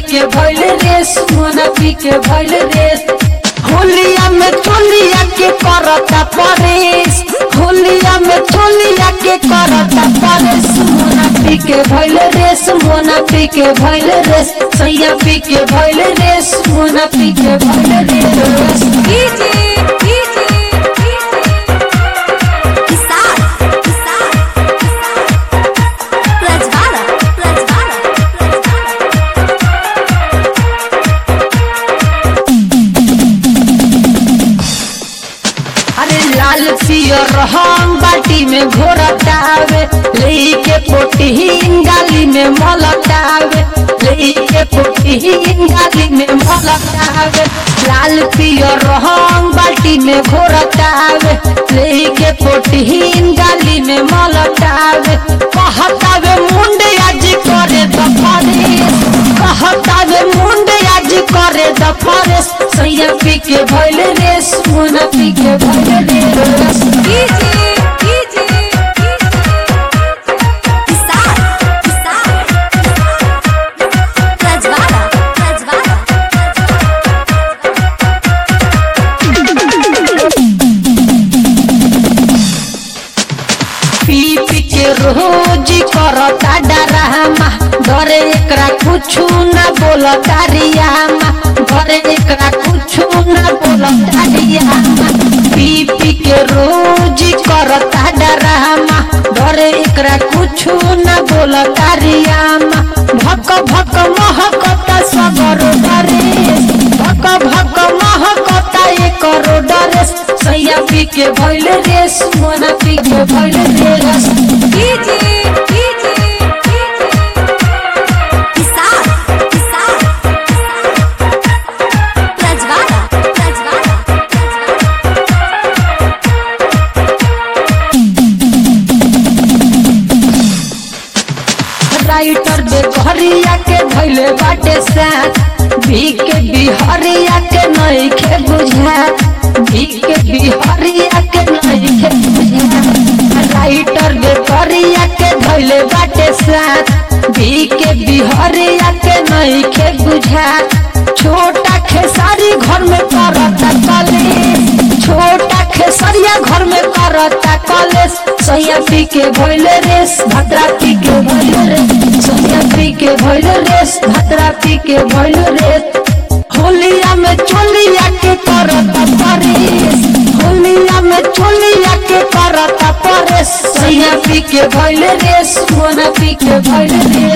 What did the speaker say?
के भइल रेस मोना पी के भइल रेस होलिया में चोलिया के करता परेश होलिया में चोलिया के करता परेश मोना पी के भइल रेस मोना पी के भइल रेस सैया पी के भइल रेस मोना पी के भइल रेस डीजे डीजे किसान किसान प्रज्वाला प्रज्वाला अरे लाल पियर रंग बाटी में घोरतावे लेके पोटीन गाली में मलतावे लेके पोटीन गाली में मलतावे लाल पियर रंग बाटी में घोरतावे लेके पोटीन गाली में मलतावे कहतावे मुंडे आज करे दफारेस कहतावे मुंडे आज करे दफारेस सैया पी के भइल रेस मुना पी के भइल रेस डीजे डीजे किसान किसान प्रज्वाला प्रज्वाला पी पी के रोज करता डरामा घरे एकरा कुछु ना बोलता रियामा घरे एकरा कुछु ना बोलता रियामा पी पी के रोज करता डरामा घरे एकरा कुछु ना बोलता रियामा भक भक महकता सगरो डरेस भक भक महकता एकरो डरेस सैया पी के भइल रेस मोना पी के भइल रेस डीजे डीजे किसान किसान प्रज्वाला प्रज्वाला राइटर बेघरिया के धैले बाटे साथ भी के बिहरिया के नहीं के बुझा भी के बिहरिया के नहीं के बुझा राइटर बेघरिया के धैले बाटे साथ भी के बिहरिया के नहीं के बुझा छोटा खेसारी घर में करता कलेश छोटा खेसरिया घर में करता कलेश सैया पी के भइल रेस भद्रा पी के भइल रेस सैया पी के भइल रेस भद्रा पी के भइल रेस होलिया में चोलिया के करता परेश होलिया में चोलिया के करता परेश सैया पी के भइल रेस मोना पी के भइल रेस